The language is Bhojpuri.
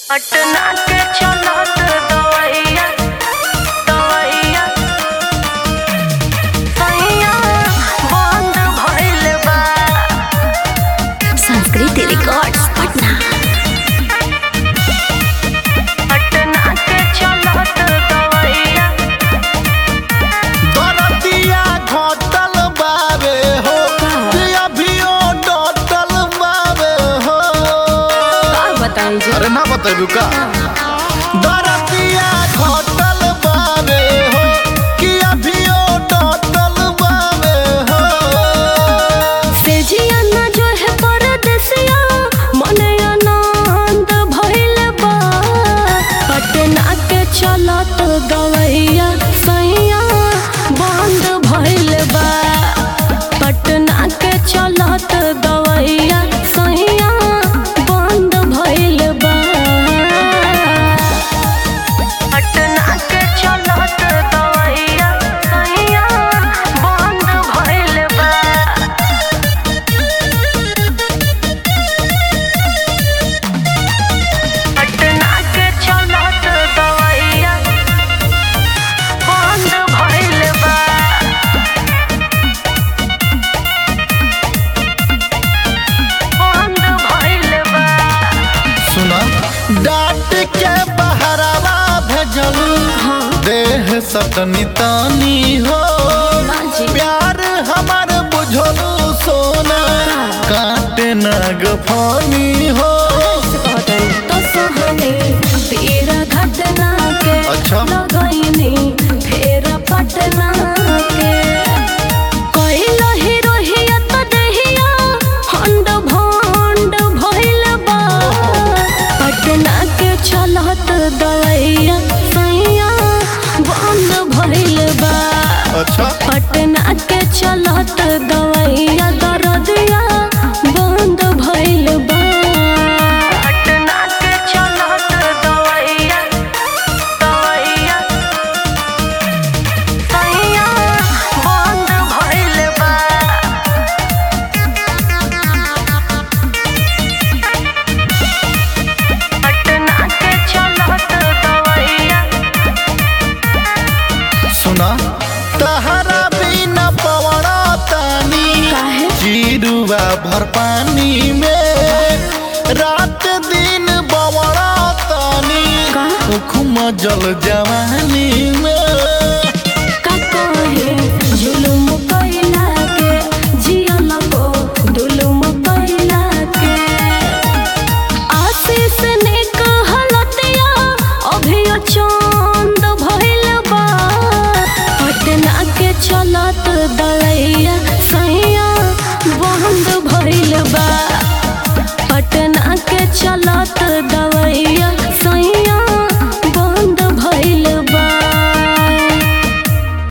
पटना के चलत दवैया दवैया सैया बंद भइल बा संस्कृति रिकॉर्ड्स पटना पटना के चलत दवैया दरतिया घटल बावे हो कि अभियो डटल बावे हो बताई जी अरे ना बतेबू का दरतिया घटल बावे हो कि अभियो डटल बावे हो सेजिया ना जो है परदेसिया मने आनंद भइल बा पटना के चलत गवैया सैया बंद भइल बा पटना के चलत गवैया सैया बंद भइल बा पटना के चलत दवैया सैया बंद भइल बा पटना के चलत दवैया बंद भइल बा बंद भइल बा सुना डांट के बहरावा भेजल देह सतनी तानी हो बाजी। प्यार हमार बुझलू सोना काटे ना गफानी हो तो सहने तेरा घटना के अच्छा। लगैनी फेर पटना के कइल हिरोहिया तो दहिया हंड भंड भइल बा पटना के चलत दवैया सैया बंद भइल बा अच्छा पटना के चलत दवैया दरदिया बंद भइल बा पटना के चलत दवैया दवैया सैया बंद भइल बा पटना के चलत दवैया सुना तहरा बिना पवड़ा तानी काहे? जीरुआ भर पानी में रात दिन बवड़ा तानी का? उखुम जल जवानी में